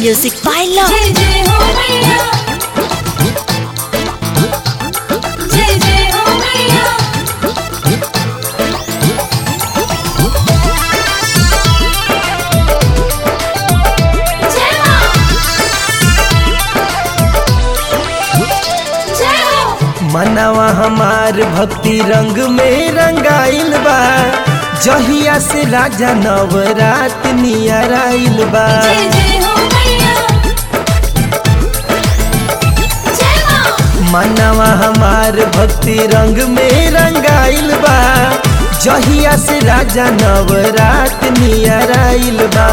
Music by Love. जय जय हो मैया जय जय हो मैया जय मां जय हो मनवा हमार भक्ति रंग में रंगाइल बा जहिया से राजा नवरात नियर आइल बा जय जय हो मैया जय मां मनवा हमार भक्ति रंग में रंगाइल बा जहिया से राजा नवरात नियर आइल बा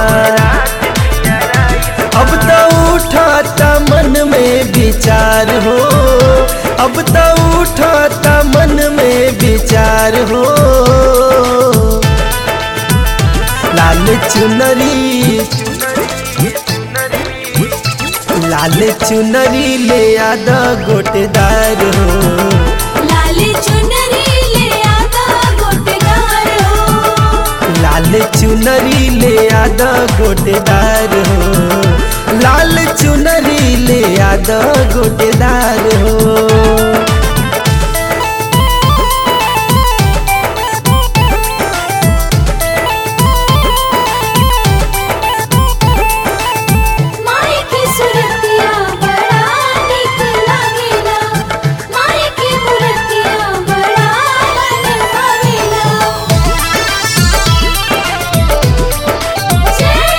अब तो उठाता मन में विचार हो अब तो उठाता मन में विचार हो लाल चुनरी लाल चुनरी ले आदा गोटेदार हो लाली चुनरी ले आता गोटेदार हो लाल चुनरी ले आदा गोटेदार हो लाल चुनरी ले आदा गोटेदार हो माई की सुरतिया बड़ा निक लागेला माई की मूर्तिया बड़ा मन भावेला जय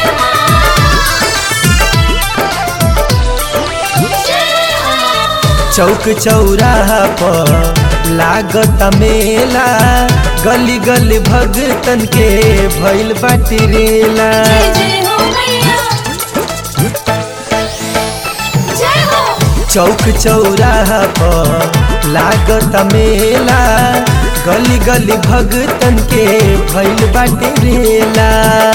मां जय मां चौक चौराहा पर लागत मेला गली गली भगतन के भइल बाटी रेला जय जय हो मैया जय हो चौक चौराहा पर लागत मेला गली गली भगतन के भइल बाटे रेला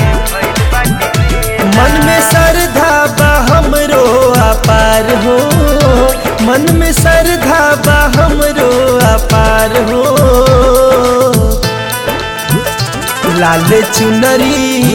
मन में श्रद्धा बा हमरो अपार हो मन में श्रद्धा बा हमरो अपार हो लाल चुनरी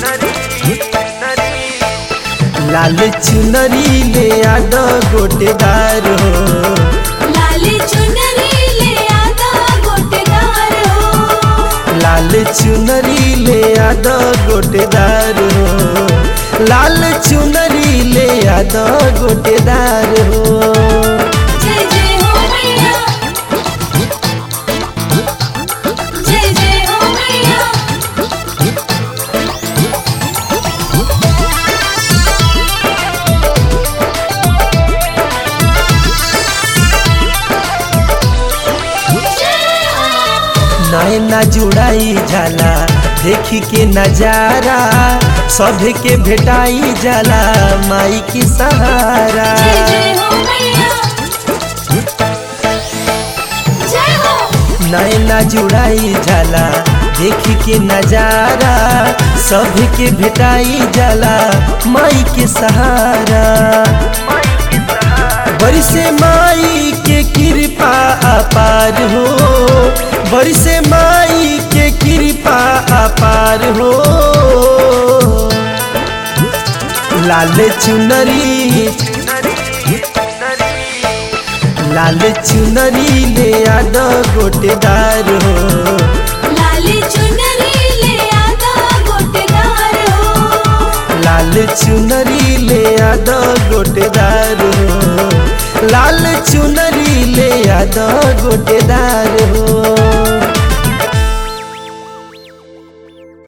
लाल चुनरी ले आद गोटेदार हो लाली चुनरी ले आता गोटेदार हो लाल चुनरी ले आद गोटेदार हो लाल चुनरी ले आद गोटेदार हो जय जय हो मैया जय जय हो मैया जय हो नैना जुड़ाई जाला देखी के नजारा सभे के भेटाई जाला माई की सहारा जय जय हो मैया जय हो नैना जुड़ाई जाला देखी के नजारा सभी के भेटाई जाला माई के सहारा बरिसे माई के कृपा अपार हो बरिसे माई के कृपा अपार हो लाल चुनरी लाल चुनरी ले आद गोटेदार हो लाली चुनरी ले आता गोटेदार हो लाल चुनरी ले आद गोटेदार हो लाल चुनरी ले आद गोटेदार हो